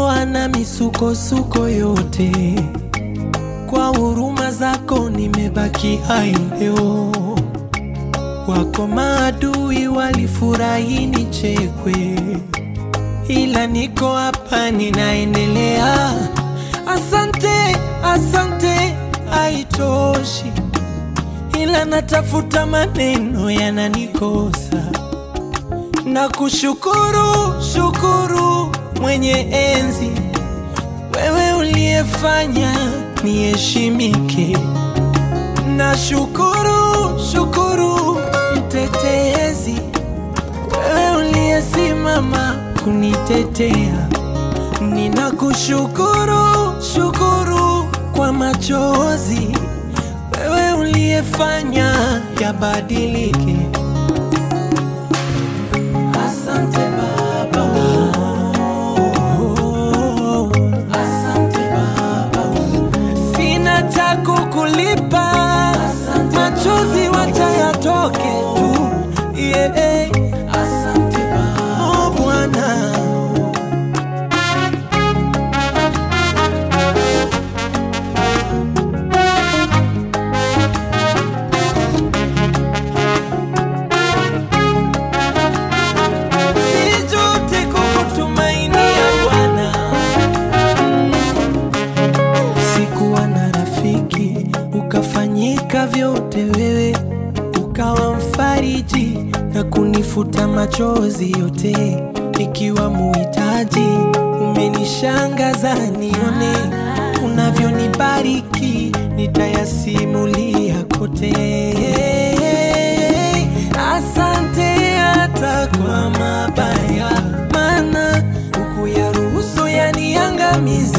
umenitoa na misukosuko yote, kwa huruma zako nimebaki hai leo. Wako maadui walifurahi nichekwe, ila niko hapa ninaendelea. Asante, asante, haitoshi, ila natafuta maneno yananikosa na kushukuru shukuru mwenye enzi, wewe uliyefanya niheshimike. Na shukuru shukuru mtetezi, wewe uliyesimama kunitetea. Ninakushukuru shukuru kwa machozi, wewe uliyefanya yabadilike. Asante Baba. Oh, asante Baba. Sina cha kukulipa, machozi wacha yatoke tu. Yeah. Asante Baba. Oh, Bwana. Sijute kukutumainia Bwana. Sikuwa na rafiki, ukafanyika vyote wewe, ukawa mfariji na kunifuta machozi yote, nikiwa muhitaji. Umenishangaza nione unavyonibariki, nitayasimulia kote. Asante hata kwa mabaya, maana hukuyaruhusu yaniangamize